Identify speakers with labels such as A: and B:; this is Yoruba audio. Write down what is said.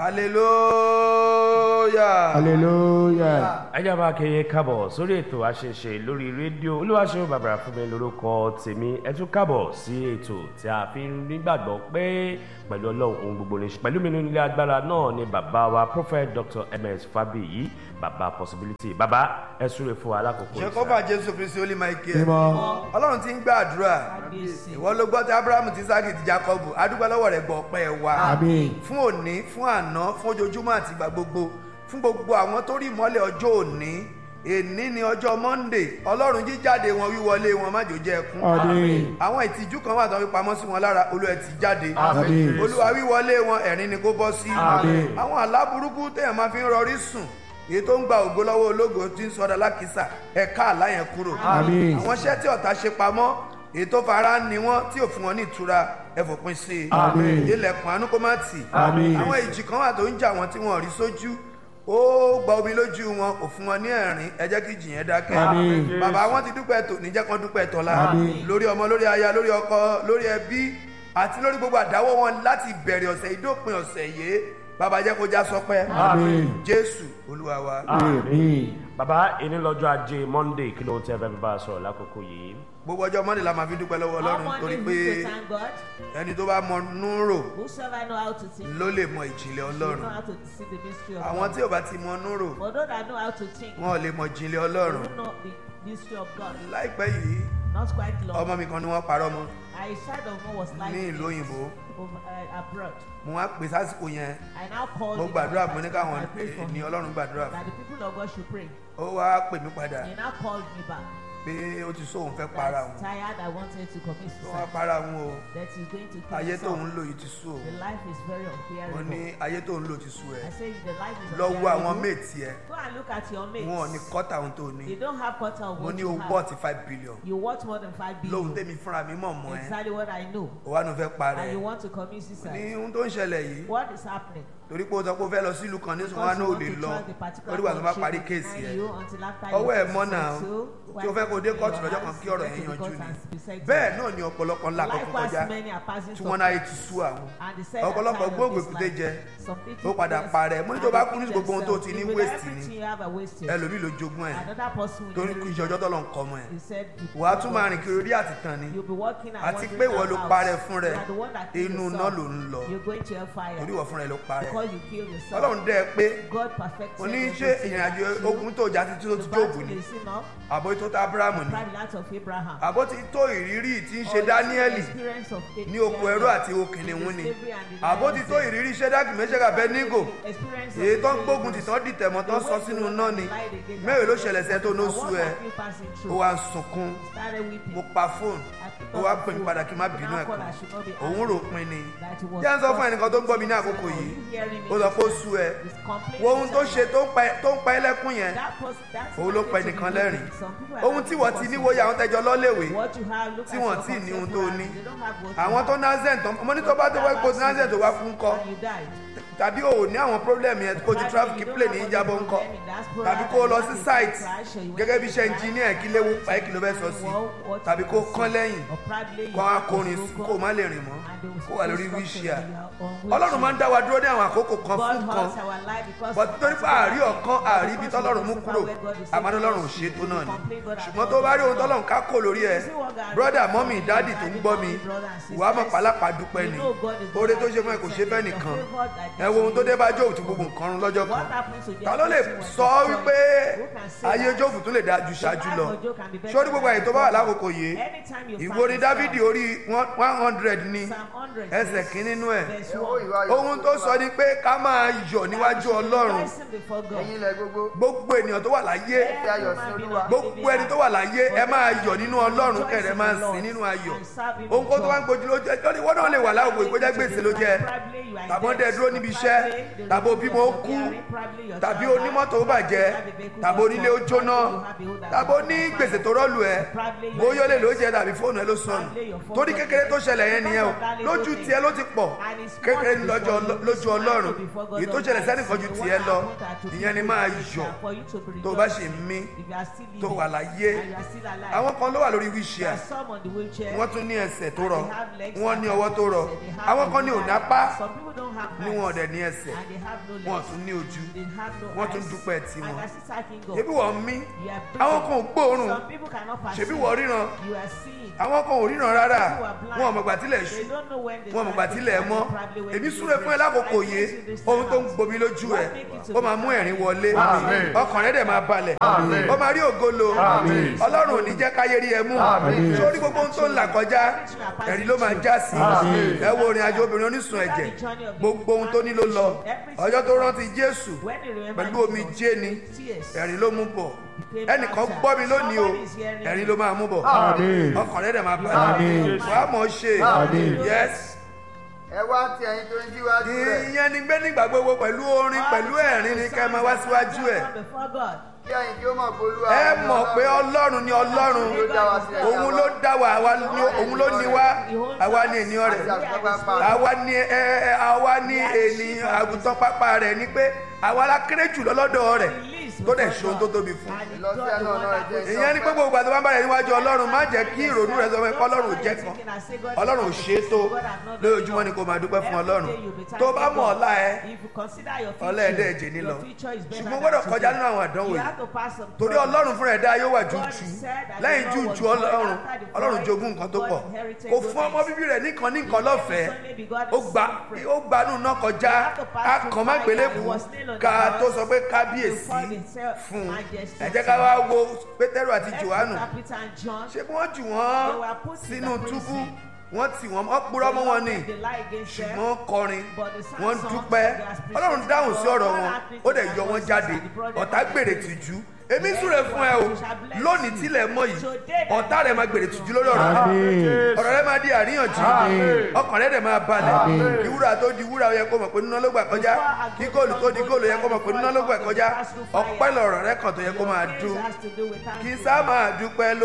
A: hallelujah.
B: hallelujah.
C: ajá máa kéye kábọ̀ sórí ètò àṣeṣe lórí rédíò olúwaṣẹ́ bàbá fún mi lórúkọ tèmi ẹ tún kábọ̀ sí ètò tí a fi ń nígbàgbọ́ pé pẹ̀lú ọlọ́run ohun gbogbo ní ṣe pẹ̀lú mi nínú ilé agbára náà ni bàbá wa prophet dr ms fabiyi bàbá possibility bàbá ẹ súre fún wa lákòókò
A: ṣe kọ́fà jésù kristi ó lè máa kí ẹ.
B: mímọ́
A: ọlọ́run ti ń gbàdúrà ìwọ ló gbọ́ tí abrahamu ti sáàkì ti jacob adúgbò lọ́wọ́ rẹ̀ gbọ́ ọpẹ́ wa
B: àmín
A: fún òní fún àná fún ojoojúmọ́ àti ìgbà gbogbo fún gbogbo àwọn tó rí ìmọ́lẹ̀ ọjọ́ òní èní ni ọjọ́ monday ọlọ́run jíjáde wọn wíwọlé wọn má jò jẹ́ ẹkún
B: àmín
A: àwọn ìtìjú kan wà tó fi pamọ́ sí wọn lára olú ẹ̀ ti jáde
B: àmín
A: olúwa wíwọlé wọn ẹ̀rín ni kó bọ́ sí
B: Àmín.
A: àwọn àlá burúkú téèyàn máa fi ń rọrí sùn èyí tó ń gba ògo lọ́wọ́ ológo tí ń sọdọ̀ lákìsà ẹ̀ka àlá yẹn kúrò
B: Àmín.
A: àwọn iṣẹ́ tí ọ̀tá ṣe pamọ́ èyí tó fara ń ni wọ́n tí ò fún wọn ní ìtura ẹ fòpin sí i
B: Àmín.
A: ilẹ̀kùn àánú kó má tì
B: Àmín.
A: àwọn ìjì kan wà tó ń jà wọ́n tí wọ́n rí sójú ó gba omi lójú wọn ò fún wọn ní ẹ̀rín ẹ jẹ́ kí ìjì yẹn dákẹ́
B: Àmín.
A: bàbá wọn ti dúpẹ́ tò ní jẹ́ kán dúpẹ́ tọ́lá
B: Àmín.
A: lórí ọmọ lórí aya lórí ọkọ lórí ẹbí àti lórí gbogbo àdáwọ́ wọn láti bẹ̀rẹ̀ ọ̀sẹ̀ ìdópin ọ̀sẹ̀ yìí bàbá jẹ́ kó já sọpẹ́
B: Àmín.
A: jésù olúwa wa.
B: àmín
C: bàbá ẹni lọ́jọ́ ajé monday kí ló ń tẹ́ fẹ́ fi bá a sọ̀rọ̀ lákòókò yìí
A: gbogbo ọjọ́ mọ́ni la máa fi dúpẹ́ lọ́wọ́
D: All
A: ọlọ́run torí
D: Monday
A: pé
D: we to thank God.
A: ẹni tó bá mọ núrò
D: Whosoever know how to think,
A: ló lè mọ ìjìnlẹ̀
D: know
A: ọlọ́run
D: how to see the mystery of
A: àwọn
D: God.
A: tí ò bá ti mọ núrò
D: For those that know how to think,
A: wọn ò lè mọ ìjìnlẹ̀ ọlọ́run
D: who know the mystery of God.
A: láìpẹ́ yìí
D: Not quite long.
A: ọmọ mi kan ni wọ́n parọ́ mọ́
D: I child of God was like
A: ní ìlú òyìnbó
D: over, uh, abroad.
A: mo wá pè sásìkò yẹn
D: I now called
A: mo
D: him
A: gbàdúrà
D: and
A: mo ní
D: I
A: káwọn
D: prayed for
A: ní
D: him
A: ọlọ́run gbàdúrà
D: that
A: fún
D: the people of God should pray.
A: ó wá pè mí padà
D: He now called me back.
A: pé ó ti sóun fẹ́ para
D: That's
A: òun
D: tired. I wanted to commit
A: ó wá
D: suicide.
A: para òun o
D: That he's going to kill
A: ayé tóun
D: himself.
A: lò yìí ti sú o
D: The life is very
A: mo
D: unbearable.
A: ní ayé tóun lò ti sú ẹ
D: I say the life is
A: lọ wo àwọn
D: unbearable.
A: méètì ẹ
D: Go and look at your mates.
A: wọn ò ní kọ́tà ohun tó ní
D: They don't have quarter of
A: mo
D: what
A: ní
D: you
A: o
D: have.
A: wọ́ ti five billion
D: You worth more than five
A: lóhun
D: billion.
A: tẹ́mi fúnra mi mọ̀ mọ́ ẹ
D: Exactly what I know.
A: ó wá nu fẹ́ parẹ́
D: And you want to commit
A: ní
D: suicide.
A: ohun tó ń ṣẹlẹ̀ yìí
D: What is happening?
A: torí pé o sọ pé o fẹ́ lọ sílùú kan ní sùn wá
D: Because
A: náà
D: you
A: ò lè
D: want to
A: lọ
D: try the particular
A: lórí wà tó bá
D: country
A: parí
D: behind
A: kéèsì ẹ
D: you until after
A: ọwọ́
D: you
A: ẹ̀ mọ́ náà
D: settle,
A: tí o fẹ́ kó dé
D: when
A: kóòtù
D: your
A: lọ́jọ́ kan
D: hands
A: kí ọ̀rọ̀
D: get
A: yẹn
D: to the
A: yanjú
D: court
A: ni
D: and be settled.
A: bẹ́ẹ̀ náà ni ọ̀pọ̀lọpọ̀ ńlá kọ́kọ́
D: Likewise,
A: kọjá
D: many are passing
A: tí
D: through
A: wọ́n náà ti sú àwọn
D: and they said
A: ọ̀pọ̀lọpọ̀
D: that time
A: gbóògbé
D: of this
A: kúté
D: life,
A: jẹ
D: some people
A: ó padà
D: just-
A: parẹ́ mo ní tó
D: and
A: bá
D: they
A: kú ní
D: think
A: gbogbo ohun tó ti
D: themselves,
A: ní
D: with
A: waste ni
D: everything you have are wasted.
A: ẹlòmíì ló jogún ẹ̀
D: Another person will
A: torí kú iṣẹ́ ọjọ́ tọ́lọ̀ ń kọ́ ọmọ ẹ̀
D: He said, the
A: wà á
D: people
A: tún
D: of
A: máa
D: God
A: rìn kiri orí àtìtàn ni
D: You'll be walking and
A: àti
D: wandering
A: pé ìwọ ló
D: about.
A: parẹ́ fún rẹ
D: You are the one that killed
A: inú iná
D: yourself.
A: ló ń lọ
D: You're going to hellfire
A: torí ìwọ fúnra ẹ ló parẹ́
D: because you killed yourself.
A: ọlọ́run dẹ́ ẹ pé
D: God perfected
A: o ní ṣe
D: everything
A: ìrìn àjò
D: that you-
A: ogun tó jà títí tó
D: The
A: ti jóòbù
D: battle
A: ni
D: is enough.
A: àbò tó tá abrahamu ni
D: Prime land of Abraham.
A: àbó ti tó ìrírí tí ń ṣe
D: Or the
A: dáníẹ́lì
D: experience of A-
A: ní oko ẹrú àti okìnìún ni
D: slavery and the
A: àbó ti tó
D: lions.
A: ìrírí ṣẹ́dáàkì mẹ́ṣẹ́gà bẹ́nígò
D: Experience of
A: èyí tó ń
D: the
A: gbógun tì
D: slaves.
A: tán dìtẹ̀ mọ́ tán
D: The
A: sọ
D: way
A: sínú
D: you
A: iná ni
D: lied against
A: mẹ́rin ló
D: that
A: ṣẹlẹ̀ sẹ́ tó ní
D: And
A: oṣù
D: what
A: ẹ
D: have you passing
A: ó
D: through?
A: wá ń sunkún
D: Started weeping.
A: mo pa fóònù
D: I picked
A: ó
D: up
A: wá
D: the
A: pè mí
D: phone.
A: padà kí n má bínú
D: Now
A: ẹ̀
D: call
A: kan
D: her, she not be
A: òun
D: angry
A: rò pin ni
D: that it was
A: jẹ́ ń sọ fún
D: God.
A: ẹnìkan tó ń gbọ́ mi ní àkókò
D: Are
A: yìí
D: you hearing me?
A: ó sọ pé ó sú ẹ
D: It's complete
A: wo ohun tó ṣe
D: suicide.
A: tó ń pa- tó ń pa ẹlẹ́kún yẹn
D: That pos- that's
A: òun ló
D: not
A: pa
D: it to
A: ẹnìkan
D: be
A: lẹ́rìn
D: wicked. Some people are
A: ohun
D: not
A: tí wọ́n ti
D: possible.
A: níwòye àwọn tẹjọ lọ́lẹ̀wé
D: What you have, look
A: tí
D: at
A: wọ́n
D: your
A: tí ní ohun tó ní
D: contemporaries. They don't have what
A: àwọn
D: you
A: tó
D: have.
A: nazen tán ọmọ ní tó bá tó wá ipò nazen tó wá kú ńkọ́
D: And you died.
A: tàbí o ò ní àwọn problem yẹn kó ju traffic plane ní ìjábọ̀ ńkọ́ tàbí kó o lọ sí site gẹ́gẹ́ bí iṣẹ́ engineer kí léwu pa kí ló fẹ́ sọ sí tàbí kó o kán lẹ́yìn kó a kórin sí kó o má lè rìn mọ́ kó wà lórí wheelchair ọlọ́run máa ń dá wa dúró ní àwọn àkókò kan fún kan but torí pé àárí ọ̀kan àárí ibi tọ́lọ́run mú kúrò àmọ́ ọlọ́run ò ṣe tó náà ni ṣùgbọ́n tó bá rí ohun tọ́lọ́run ká kò lórí ẹ brother mọ́mì dáàdì tó ń gbọ́ mi ìwà mọ̀ pálápàá dúpẹ́ ni oore tó ṣe fún ẹ kò ṣe fẹ́ nìkan ẹ wo ohun tó dé bá jóòbù tí gbogbo nǹkan rún lọ́jọ́ kan ta ló lè sọ wípé ayé jóòbù tún lè dáa ju ṣáájú lọ sórí gbogbo àyè tó bá wà lákòókò yìí ìwo ni dávidi orí one hundred ní ẹsẹ̀ kí nínú ẹ̀ ohun tó sọ ni pé ká máa yọ̀ níwájú ọlọ́run
B: ẹ̀yin ilẹ̀ gbogbo
A: gbogbo ènìyàn tó wà láyé
B: fi ayọ̀ sí olúwa
A: gbogbo ẹni tó wà láyé ẹ máa yọ̀ nínú ọlọ́run kẹrẹ máa sìn nínú ayọ̀ ohun kó tó wá ń gbójú ló jẹ lórí wọn náà lè wà láwùjọ ìkọjá gbèsè ló jẹ tàbí wọn dẹ dúró níbi iṣẹ́ tàbí òbímọ ó kú tàbí onímọ́tò ó bàjẹ́ tàbí onílé ó jóná tàbí oní gbèsè tó rọ́ọ̀lù ẹ bóyá ó lè ló jẹ tàbí fóònù ẹ ló sọnù torí kékeré tó ṣẹlẹ̀ yẹn nìyẹn o lójú tiẹ̀ ló ti pọ̀ kékeré ní lọ́jọ́ lójú ọlọ́run èyí tó ṣẹlẹ̀ sẹ́nìkan ju tiẹ̀ lọ ìyẹn ni máa yọ̀ tó o bá ṣe mí tó wà láyé àwọn kan ló wà lórí wíṣíà wọ́n tún ní ẹsẹ̀ tó rọ wọ́n ní ọwọ́ tó rọ àwọn kan ní ònápá ní wọn ọ̀dẹ̀ dẹ̀ ní ẹsẹ̀
D: and they have no
A: wọn
D: legs.
A: tún ní ojú
D: They have no
A: wọ́n tún
D: eyes.
A: dúpẹ́ tiwọn
D: And that's thanking God.
A: ṣebí wọ́n mí
D: You are
A: àwọn kan ò gbóòórùn
D: Some people cannot perceive.
A: ṣebí wọ́n ríran
D: You are seeing.
A: àwọn kan ò ríran rárá
D: People are blind.
A: wọn ò mọ̀gbà tílẹ̀ ṣú
D: They don't know when the
A: wọn ò mọ̀gbà
D: sun
A: tílẹ̀
D: is
A: mọ́
D: probably when
A: èmi
D: the
A: súre fún ẹ
D: rain-
A: lákòókò
D: I
A: yìí
D: thank you this
A: ohun tó ń
D: time.
A: gbomi lójú ẹ
D: What make it to
A: ó máa
D: be
A: mú
D: done?
A: ẹ̀rín wọlé
B: Àmín.
A: ọkàn rẹ dẹ̀ máa balẹ̀
B: Àmín.
A: ó máa rí ògolo
B: Àmín.
A: ọlọ́run ò ní jẹ́ káyé rí ẹ mú
B: Àmín.
A: sórí gbogbo ohun tó ń là kọjá ẹ̀rín ló máa já sí
B: Àmín.
A: ẹ wo orin àjò obìnrin onísun ẹ̀jẹ̀ gbogbo ohun tó ní ló lọ ọjọ́ tó rántí Jésù
D: When they remember
A: pẹ̀lú omi
D: Jesus,
A: jé ni
D: tears.
A: ẹ̀rín ló mú bọ̀ ẹnìkan gbọ́ mi lónìí o ẹ̀rín ló máa mú bọ̀
B: Àmín.
A: ọkàn rẹ̀ dẹ̀ máa
B: Àmín.
A: balẹ̀ wàá mọ̀ ọ́ ṣe
B: Àmín.
A: yes
B: ẹ wá ti ẹyin tó ń jíwájú rẹ̀
A: ìyẹn ni gbé nígbà gbogbo pẹ̀lú orin pẹ̀lú ẹ̀rín ni kẹ́ ẹ máa wá síwájú ẹ̀
D: Before God.
B: kí ẹyin kí ó mọ̀ pé olúwa
A: ẹ
B: ni
A: mọ̀ pé
B: Ọlọ́run.
A: ọlọ́run ni ọlọ́run
B: ló dá wa sílẹ̀
A: òun ló dá wa àwa ni- òun ló ní wa àwa ni ènìyàn
B: àti
A: rẹ̀
B: àgùntàn pápá rẹ̀.
A: àwa ni ẹ ẹ àwa ni ènìyàn àgùntàn pápá rẹ̀ ni pé àwa la kéré jù lọ́lọ́dọ̀ rẹ̀ tó dẹ̀ ṣe ohun tó tóbi fún
B: Lọ sí ẹnu ọ̀nà rẹ̀ jẹ́
A: ìyẹn ni pé gbogbo àti wọn bá rẹ̀ níwájú ọlọ́run má jẹ́ kí ìrònú rẹ̀ sọ fún ẹ kọ́ ọlọ́run ò jẹ́ kan ọlọ́run ò ṣe é tó lójoojúmọ́ ni kò máa dúpẹ́ fún ọlọ́run tó bá mọ̀ ọ̀la ẹ ọ̀la ẹ̀dẹ́ ẹ̀jẹ̀ ní lọ ṣùgbọ́n gbọ́dọ̀ kọjá nínú àwọn àdánwò yìí torí ọlọ́run fúnra ẹ̀dá yóò wà jújù lẹ́yìn jújù ọlọ́run ọlọ́run jogún nǹkan tó pọ̀ kò fún ọmọ bíbí rẹ̀ nìkan ní nǹkan lọ́fẹ̀ẹ́ ó gba ó gbanú náà kọjá akàn má gbélébù ká tó sọ pé kábíyèsí fún un ẹ jẹ́ ká wá wo pétérù àti johannu ṣé bí wọ́n jù wọ́n sínú túbú wọ́n tì wọ́n wọ́n purọ́ mọ́ wọn ni ṣùgbọ́n kọrin wọ́n dúpẹ́ ọlọ́run dáhùn sí ọ̀rọ̀ wọn ó dẹ̀ yọ wọ́n jáde ọ̀tá gbèrè tìjú èmi súre fún ẹ o lónìí tílẹ̀ mọ́ yìí ọ̀tá rẹ̀ máa gbèrè tìjú lórí ọ̀rọ̀ rẹ̀
B: Àmín.
A: ọ̀rọ̀ rẹ̀ máa di àríyànjiyàn
B: Àmín.
A: ọkàn rẹ̀ dẹ̀ máa balẹ̀
B: Àmín.
A: kí wúrà tó di wúrà ó yẹ kó mọ̀ pé nínú ló gbà kọjá kí góòlù tó di góòlù ó yẹ kó mọ̀ pé nínú ló gbà kọjá ọpẹ́ lọ̀rọ̀ rẹ̀ kàn tó yẹ kó máa dún kí sá máa dúpẹ́ ló